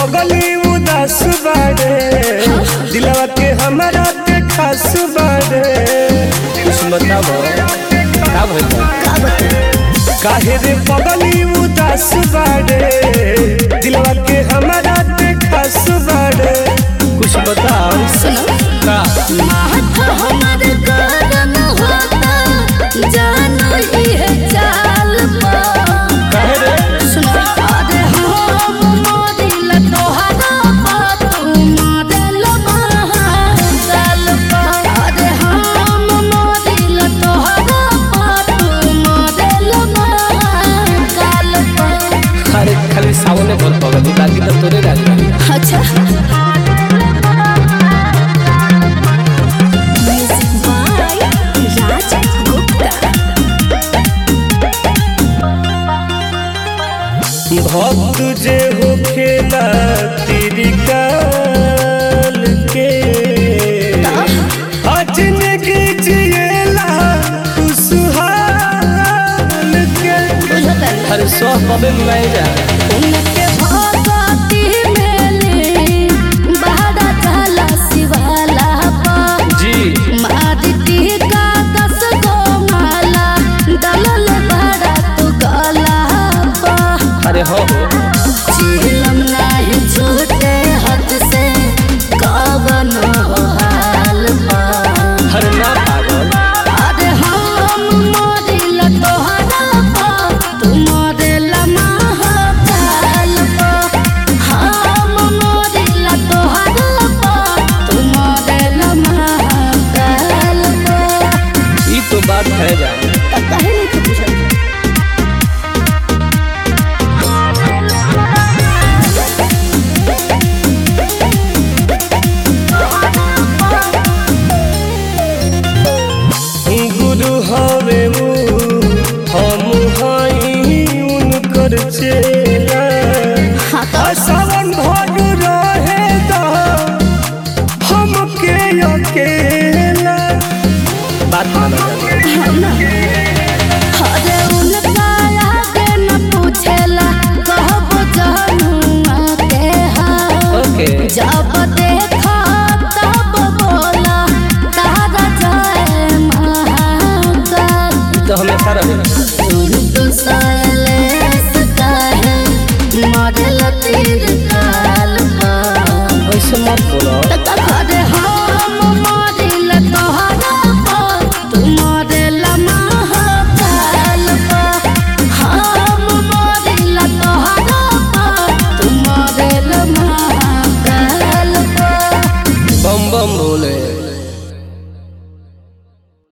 पगली उदास बाड़े दिलवा के हमारा के खास बाड़े कुछ बताबो का भइल बा? का बता काहे रे पगली उदास बाड़े दिलवा के हमारा के खास बाड़े कुछ बताओ सुनो का महत हमर गरम होता जानो इहे चाल पा काहे रे सुनो अरे हम मोदिल तोहरा पा तू मोदिल महाकाल पा अरे हम मोदिल तोहरा पा तू मोदिल महाकाल पा अरे खाली सावने भर पगली बाकी तो तोरे गाली अच्छा म्यूजिक बाय राज गुप्ता भक्त जे हो खेला तेरी काल के अजनगी जिएला खुशहाल के बुझता अरे सौ कबे मिलाई जा उनके भगती मेले बहरा चला शिवाला पा जी मादिती का दस गो माला दलल बहरा तू गला पा अरे हो हो चिलम नाही छूटे हाथ से कवन हो हाल पा अरे ना पागल अरे हम मोदिल तोहरा पा तू मोदिल महाकाल पा हम मोदिल तोहरा पा तू मोदिल महाकाल पा ई तो बात है जा तब काहे नहीं कुछ पूछल गुरु हवे मु हम हई उनकर चेला हाँ तो सावन भर रहे दा हमके अकेला बात मानो जाना अरे उनका आगे न पूछेला कहबो जहनुआ के हाँ ओके जब देखा तब बोला तारा जय महाकाल तो हमेशा रहे तुम तो सर